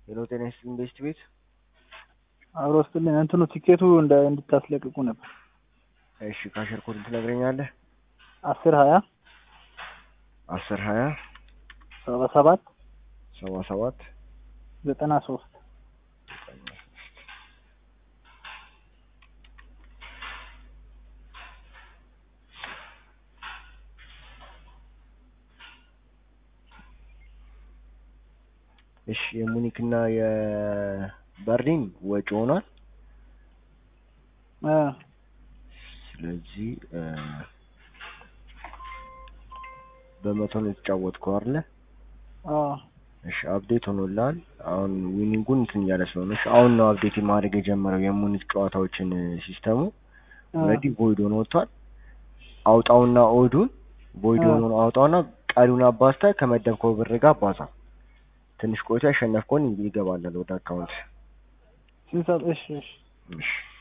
ሄሎ ጤና ይስጥልኝ ቤስት ቤት አብሮ ስትልኝ እንትኑ ቲኬቱ እንደ እንድታስለቅቁ ነበር። እሺ ካሸር ኮድ ትነግረኛለህ? አስር ሀያ አስር ሀያ ሰባ ሰባት ሰባ ሰባት ዘጠና ሶስት እሺ የሙኒክ እና የበርሊን ወጪ ሆኗል። እ ስለዚህ እ በመቶ ነው የተጫወትከው አይደለ? አ እሺ አፕዴት ሆኖልሃል። አሁን ዊኒንጉን እንትን እያለ ስለሆነ እሺ አሁን ነው አፕዴት ማድረግ የጀመረው የሙኒክ ጨዋታዎችን ሲስተሙ ኦልሬዲ ቮይድ ሆኖ ወጥቷል። አውጣውና ኦዱን ቮይድ አ ሆኖ አውጣውና ቀሪውን አባዝተህ ከመደብከው ብር ጋር አባዛ። ትንሽ ቆይቶ ያሸነፍከውን ይገባላል ወደ አካውንት። ስንት ሰዓት? እሺ እሺ እሺ